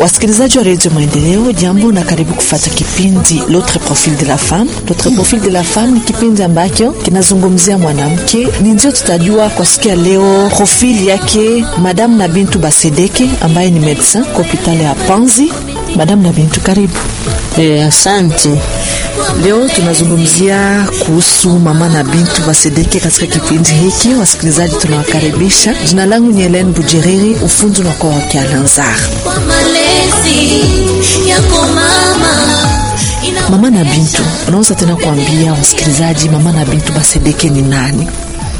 Wasikilizaji wa redio Maendeleo, jambo na karibu kufata kipindi L'autre profil de la femme. L'autre profil de la femme ni kipindi ambacho kinazungumzia mwanamke. Ni ndio tutajua kwa siku ya leo profili yake Madame na Bintu Basedeke ambaye ni medecin kwa hospitali ya Panzi. Madame na Bintu, karibu. E, asante. Leo tunazungumzia kuhusu mama na Bintu Basedeke katika kipindi hiki. Wasikilizaji, tunawakaribisha. Jina langu ni Helene Bujeriri, ufundi unakuwa wa Kialanzar. Mama na Bintu, unaweza tena kuambia wasikilizaji mama na Bintu Basedeke ni nani?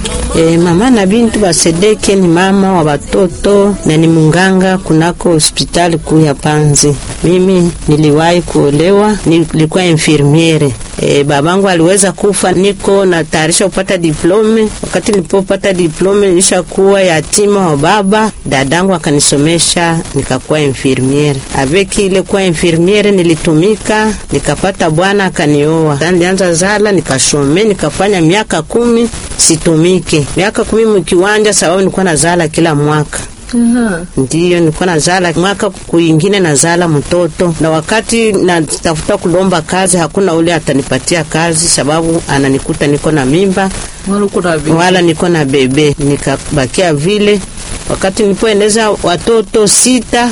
E, mama na Bintu Basedeke ni mama wa watoto na ni munganga kunako hospitali kuu ya Panzi. Mimi niliwahi kuolewa, nilikuwa infirmiere. E, babangu aliweza kufa, niko na tayarisha kupata diplome. Wakati nilipopata diplome nilishakuwa yatima wa baba, dadangu akanisomesha nikakuwa infirmiere. Avec ile kuwa infirmiere nilitumika, nikapata bwana akanioa. Nilianza zala, nikashome, nikafanya miaka kumi situmike, miaka kumi mkiwanja, sababu nilikuwa nazala kila mwaka. Aha. Ndiyo, nilikuwa nazala mwaka kuingine nazala mtoto, na wakati natafuta kulomba kazi hakuna ule atanipatia kazi, sababu ananikuta niko na mimba wala niko na bebe, nikabakia vile. Wakati nilipoeneza watoto sita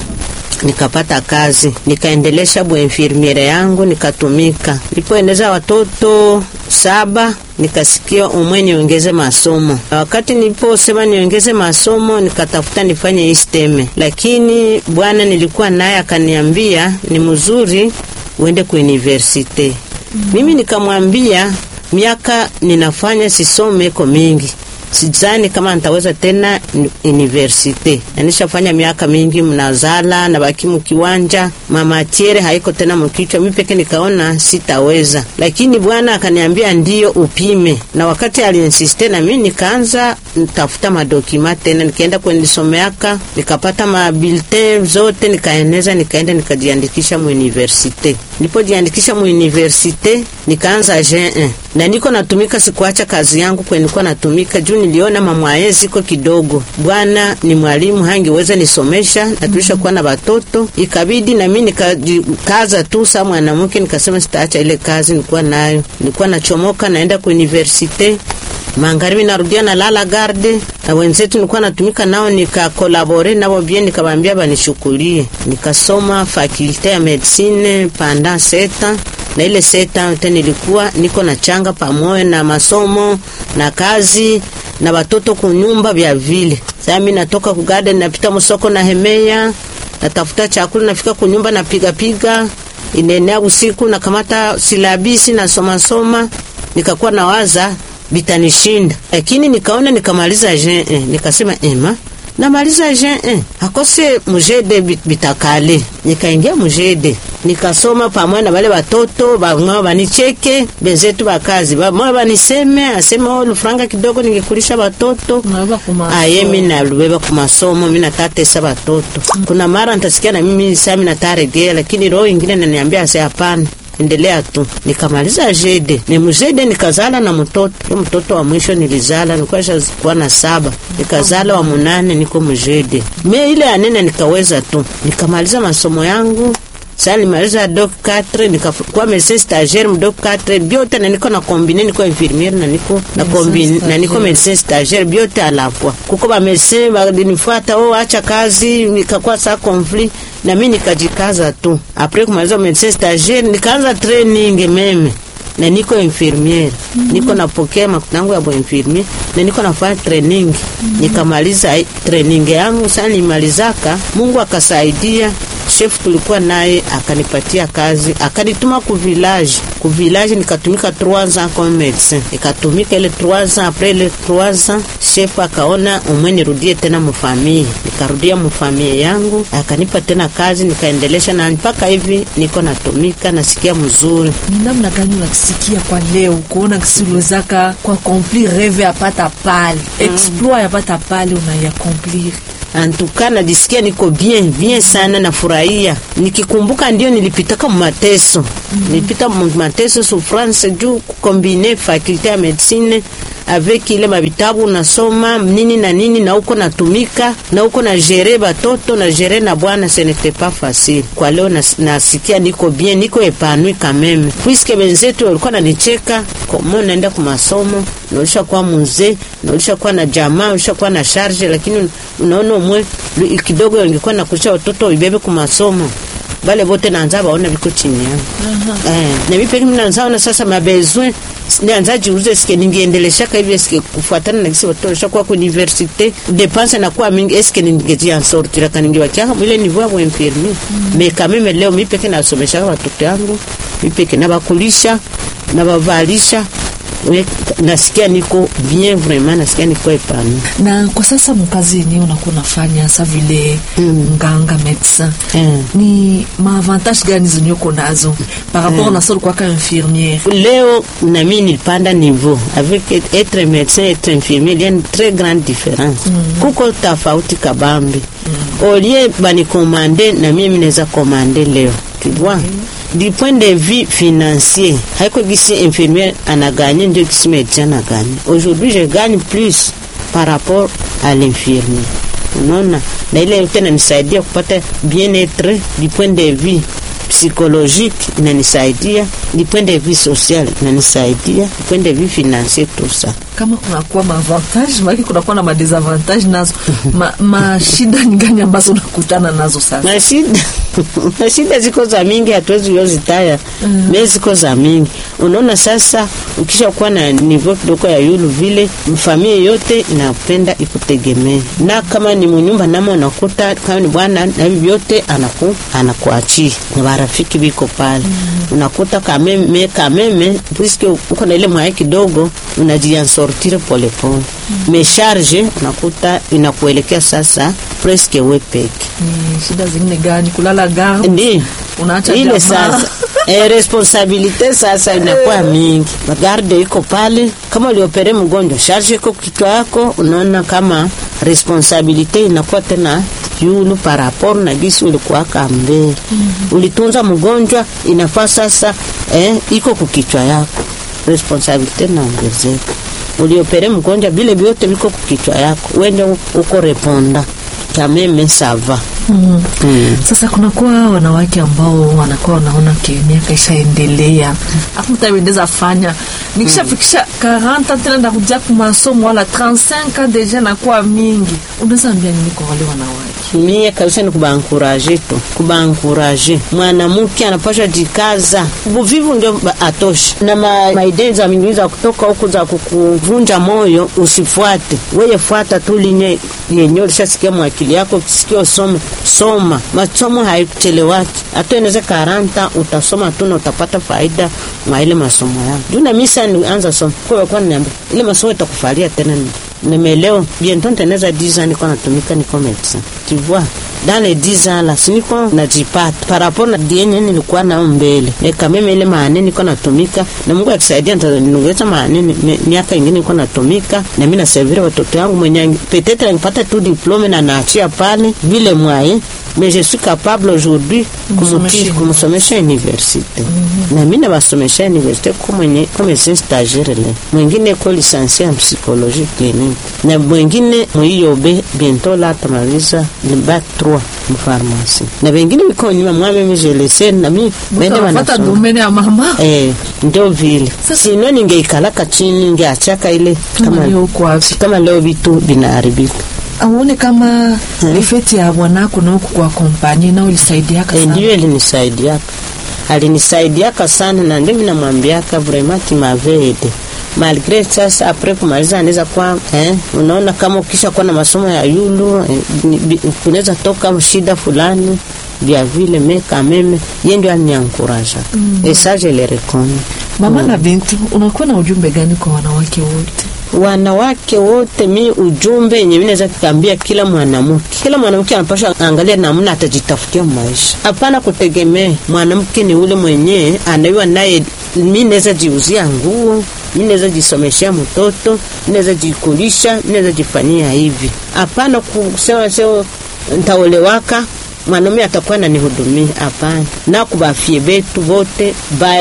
nikapata kazi nikaendelesha bwenfirmiere yangu nikatumika. Nilipoendeza watoto saba nikasikia umwe niongeze masomo. Wakati niliposema niongeze masomo, nikatafuta nifanye isteme, lakini bwana nilikuwa naye akaniambia ni mzuri uende ku universite. Mimi nikamwambia miaka ninafanya sisome iko mingi Sidhani kama nitaweza tena universite, na nishafanya miaka mingi mnazala na baki mkiwanja, mamatiere haiko tena mkichwa. Mimi peke nikaona sitaweza, lakini bwana akaniambia ndio upime, na wakati aliinsiste na mimi nikaanza nitafuta madokima tena, nikaenda kunisomeaka, nikapata mabulletin zote, nikaeneza, nikaenda nikajiandikisha mu universite. Nilipojiandikisha mu universite nikaanza J1 na niko natumika, sikuacha kazi yangu kwenye nilikuwa natumika juu niliona mamwaye ziko kidogo. Bwana ni mwalimu hangiweza nisomesha na tulisha kuwa na watoto, ikabidi na mimi nikajikaza tu sa mwanamke, nikasema sitaacha ile kazi nilikuwa nayo. Nilikuwa nachomoka naenda ku universite magharibi narudia na lala garde na wenzetu nilikuwa natumika nao, nikakolabore nabo bien, nikabambia banishukulie. Nikasoma fakulte ya medicine pendant seta na ile seta tena nilikuwa niko na changa pamoja na masomo na kazi na watoto kunyumba vya vile. Sasa mimi natoka ku garden napita msoko na hemeya natafuta chakula nafika kunyumba napiga piga inenea usiku na kamata silabisi na soma soma, nikakuwa nawaza bitanishinda, lakini nikaona nikamaliza J1 nikasema ema namaliza J1 akose mujede bitakale, nikaingia mujede nikasoma pamoja na wale watoto bamwe banicheke benzetu bakazi bamwe baniseme aseme oh, lufranga kidogo ningekulisha watoto aye mimi nalubeba ku masomo mimi natatesa watoto. Kuna mara nitasikia na mimi sasa nataregea, lakini roho ingine naniambia ase hapana endelea tu. Nikamaliza jede ni mjede, nikazala na mtoto. Yo mtoto wa mwisho nilizala nilikuwa kuwa na saba, nikazala wa munane, niko mjede me ile anene, nikaweza tu nikamaliza masomo yangu. Sasa nimaliza doc 4 nikakuwa medecin stagiaire mu doc 4 biote na niko na combine niko infirmiere na niko na combine na niko medecin stagiaire biote alapwa kuko ba medecin balinifuata, oh acha kazi, nikakuwa sa conflit na mimi nikajikaza tu. Après kumaliza medecin stagiaire nikaanza training meme na niko infirmiere mm -hmm. niko napokea makuta yangu ya bo infirmiere na niko nafanya training mm -hmm. nikamaliza training yangu sana, nimalizaka Mungu akasaidia chef tulikuwa naye akanipatia kazi akanituma ku village ku village, nikatumika 3 ans comme médecin, nikatumika ile 3 ans. Après ile 3 ans chef akaona umwe nirudie tena mufamie, nikarudia mufamie yangu, akanipa tena kazi, nikaendelesha na mpaka hivi niko natumika, nasikia mzuri. Ni namna gani unasikia kwa leo kuona kisiwezaka kwa accomplir rêve yapata pale exploit yapata pale unayaaccomplir Antuka najisikia niko bien bien sana, nafurahia nikikumbuka, ndio nilipitaka mateso mm -hmm. nilipita mateso souffrance juu kukombine fakulte ya medicine avec ile mavitabu unasoma nini na nini, na uko natumika na uko na gere batoto na gere na bwana, ce n'était pas facile. Kwa leo nas, nasikia niko bien, niko epanui kameme, puisque benzetu walikuwa nanicheka komo, naenda ku masomo naulisha kuwa muzee naulisha kuwa na jamaa ulisha kuwa na charge, lakini unaona umwe kidogo ingekuwa nakulisha watoto ibebe ku masomo bale bote naanza baona biko chini yangu eh, na mimi pekee naanza ona sasa mabezwe naanza jiulize sike ningeendelesha hivi sike kufuatana na kisi watoto kwa ku universite dépense na kwa mingi eske ningeji en sortir kana ningewacha ile niveau ya infirmier mais quand même leo mimi pekee nasomesha watoto yangu mimi pekee na bakulisha na bavalisha nasikia niko bien vraiment, nasikia niko epano. Na kwa sasa mkazi yenyewe unakuwa unafanya sa vile mm. nganga medecin Mm. ni maavantage gani zenye uko nazo par rapport na solo kwaka infirmiere? Leo na mimi nilipanda niveau avec être médecin être infirmier, il y a une très grande différence. Kuko tofauti kabambi. Au lieu banikomande na mimi naweza komande leo. Tu vois? Du point de vue financier, haiko gisi infirmier anaganye ndio gisi médecin anaganye. Aujourd'hui, je gagne plus par rapport à l'infirmier. Unaona, na ile yote inanisaidia kupata bien-être du point de vue psychologique inanisaidia, du point de vue social inanisaidia, du point de vue financier tout ça. Kama kunakuwa maavantage maki kunakuwa na madesavantage nazo ma, mashida ni gani ambazo unakutana nazo sasa? na shida na shida ziko za mingi, hatuwezi yozitaya mm. me ziko za mingi. Unaona, sasa ukisha kuwa na nivo kidogo ya yulu vile, familia yote inapenda ikutegemee, na kama ni munyumba namo unakuta kama ni bwana na hivi vyote anaku anakuachia na barafiki biko pale mm. unakuta kameme kameme, puisque uko na ile mwaya kidogo unajiansortire polepole mm. me charge unakuta inakuelekea sasa presque we peke Ni shida zingine gani? Kulala garde, ndi unaacha ile jamaa. sasa e, responsabilite sasa inakuwa mingi. Garde iko pale, kama uliopere mgonjwa, charge iko kichwa yako, unaona kama responsabilite inakuwa tena yulu par rapport na gisi ulikuwa kambele. Ulitunza mgonjwa, inafaa sasa eh, iko kukichwa yako, responsabilite naongezeka. Uliopere mgonjwa, vile vyote viko kukichwa yako, wende uko reponda kameme sava Mm. mm. Sasa kunakuwa wanawake ambao wanakuwa wanaona ke miaka ishaendelea, afu mtawendeza fanya nikishafikisha 40 tena ndakuja ku masomo wala 35 deja nakuwa mingi. Unaweza ambia nini kwa wale wanawake? mie kabisa ni kubankuraje tu, kubankuraje. Mwanamke anapasha jikaza, buvivu ndio ba- atoshi na ma, maidei za mingi za kutoka huku za kukuvunja moyo, usifuate weye, fuata tu linye yenye ulishasikia mwakili yako, ukisikia usome soma. Masomo haikuchelewaki, hata inaweza karanta utasoma tu na utapata faida mwa ile masomo yako. Juu na mimi sasa nianza somo kwa kwa niambia ile masomo itakufalia tena ni nimeleo bientôt niteneza 10 ans niko natumika niko médecin tu vois dans les 10 ans là siniko najipata par rapport na dienye nilikuwa nao mbele mais quand même ile maane niko natumika na Mungu akisaidia nitaniongeza maane mi- miaka ingine niko natumika na mimi naservira watoto yangu mwenye peut-être nipata tu diplome na naachia pale vile mwaye mais je suis capable aujourd'hui Kumsomesha kumuti- kumsomesha universite na mimi nabasomesha universite ko mwenye comme c'est stagiaire le mwingine ko licencié en psychologie clinique na mwingine mwiyobe bientôt la atamaliza ni bac 3 mfarmasi na wengine wiko nyuma mwame mimi je laisse na mimi bende Utapata wanasoma domene ya mama eh ndio vile Sasa- sino ningeikalaka chini ningeachaka ile kama kama leo uko wapi? kama leo vitu vinaharibika Auone kama efeti ya bwanako na huku kwa kompani nao ilisaidiaka Eh, sana. ndiyo ilinisaidiaka alinisaidiaka sana na ndio mimi namwambiaka vraiment tu m'avais aidé malgré sasa apres kumaliza anaweza kwa eh, unaona kama ukisha kuwa na masomo ya yulu eh, ni- bi- kunaweza toka shida fulani vya vile me kameme ye ndio aliniankuraja mm. et ça je le reconnais Mama na bintu, unakuwa na ujumbe gani kwa wanawake wote? wanawake wote, mi ujumbe yenye mimi naweza kukambia kila mwanamke, kila mwanamke anapaswa angalia namna atajitafutia maisha, hapana kutegemea mwanamke ni ule mwenyewe anaiwa naye. Mi naweza jiuzia nguo, mi naweza jisomeshea mtoto, mi naweza jikulisha, mi naweza jifanyia hivi, hapana kusema sio ntaolewaka mwanaume atakuwa nanihudumia. Hapana, na kubafie betu vote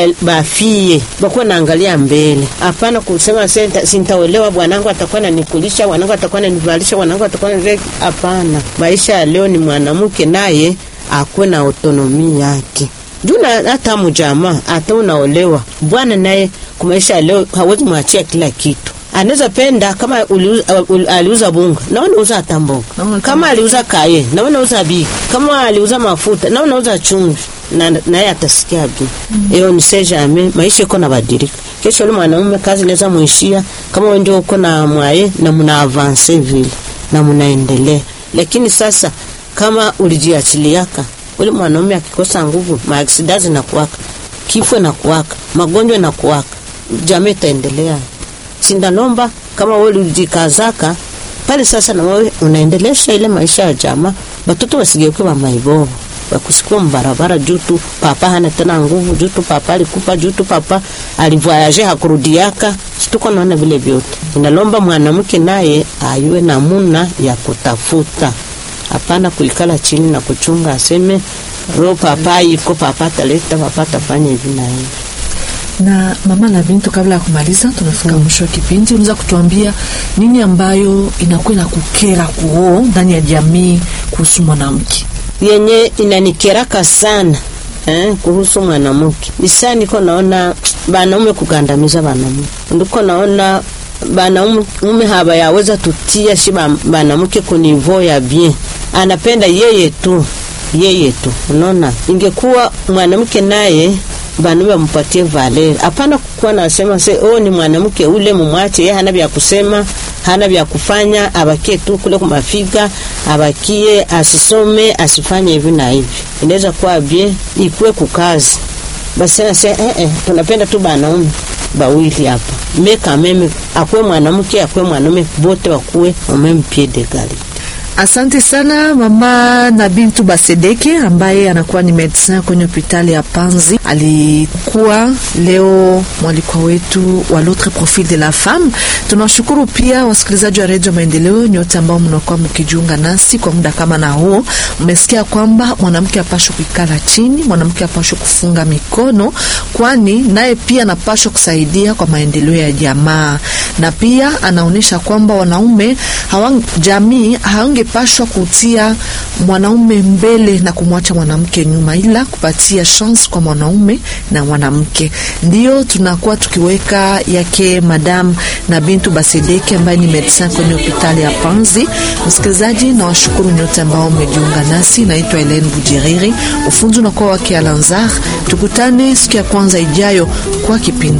bafie bakuwa naangalia mbele. Hapana kusema sintaolewa, bwanangu atakuwa nanikulisha, bwanangu atakuwa nanivalisha, bwanangu atakuwa nani. Hapana, maisha ya leo ni mwanamke naye akuwe na autonomi yake juu hata mjamaa hata unaolewa bwana naye kwa maisha ya leo hawezi mwachia kila kitu anaweza penda kama uliuza, ul, aliuza bunga na unauza hata mboga, kama aliuza kaye na unauza biki, kama aliuza mafuta na unauza chumvi, na naye atasikia bi hiyo. Mm. ni sejame maisha iko na badilika. Kesho yule mwanaume kazi inaweza muishia, kama wewe ndio uko na mwaye na mna avance vile na mnaendelea, lakini sasa kama ulijiachiliaka ule mwanaume akikosa nguvu, maaksida zinakuwaka, kifo nakuwaka, magonjwa nakuwaka, jamii itaendelea sindalomba kama wewe ulijikazaka pale sasa, na wewe unaendelesha ile maisha ya jamaa, watoto wasigeuke wa maibovu wakusikua mbarabara juu tu papa hana tena nguvu, juu tu papa alikufa, juu tu papa alivoyaje hakurudiaka. Situko naona vile vyote, inalomba mwanamke naye ayue namuna ya kutafuta, hapana kuikala chini na kuchunga aseme ro papa iko papa ataleta papa atafanya hivi na hivi na mama na Bintu, kabla ya kumaliza, tunafika mwisho wa kipindi, unaweza kutuambia nini ambayo inakuwa na kukera kuoo ndani ya jamii kuhusu mwanamke? Yenye inanikeraka sana eh, kuhusu mwanamke isa, niko naona banaume kugandamiza banaume, ndiko naona banaume haba yaweza tutia shi banamke kunivo ya bien, anapenda yeye tu yeye tu. Unaona, ingekuwa mwanamke naye banaume bampatie valer, hapana kukuwa nasema se oh, ni mwanamke ule mumwache yeye, hana vya kusema, hana vya kufanya, abakie tu kule kumafiga, abakie asisome, asifanye hivi na hivi. Inaweza kuwa bien ikuwe kukazi basi na se eh, eh, tunapenda tu banaume bawili hapa meka meme, akwe mwanamke akwe mwanaume, bote wakuwe omeme pied d'egalite. Asante sana mama na Bintu Basedeke ambaye anakuwa ni medecin kwenye hospitali ya Panzi. Alikuwa leo mwalikwa wetu wa l'autre profil de la femme. Tunawashukuru pia wasikilizaji wa redio Maendeleo nyote ambao mnakuwa mkijiunga nasi kwa muda kama na huo. Mmesikia kwamba mwanamke apashwe kuikala chini, mwanamke apashwe kufunga mikono, kwani naye pia anapashwa kusaidia kwa maendeleo ya jamaa, na pia anaonyesha kwamba wanaume hawang, jamii hawange pashwa kutia mwanaume mbele na kumwacha mwanamke nyuma, ila kupatia chance kwa mwanaume na mwanamke. Ndio tunakuwa tukiweka yake Madam na Bintu Basedeke ambaye ni medecin kwenye hospitali ya Panzi. Msikilizaji, na washukuru nyote ambao mmejiunga nasi. Naitwa Helene Bujiriri, ufunzi unakuwa wake Alanzar. Tukutane siku ya kwanza ijayo kwa kipindi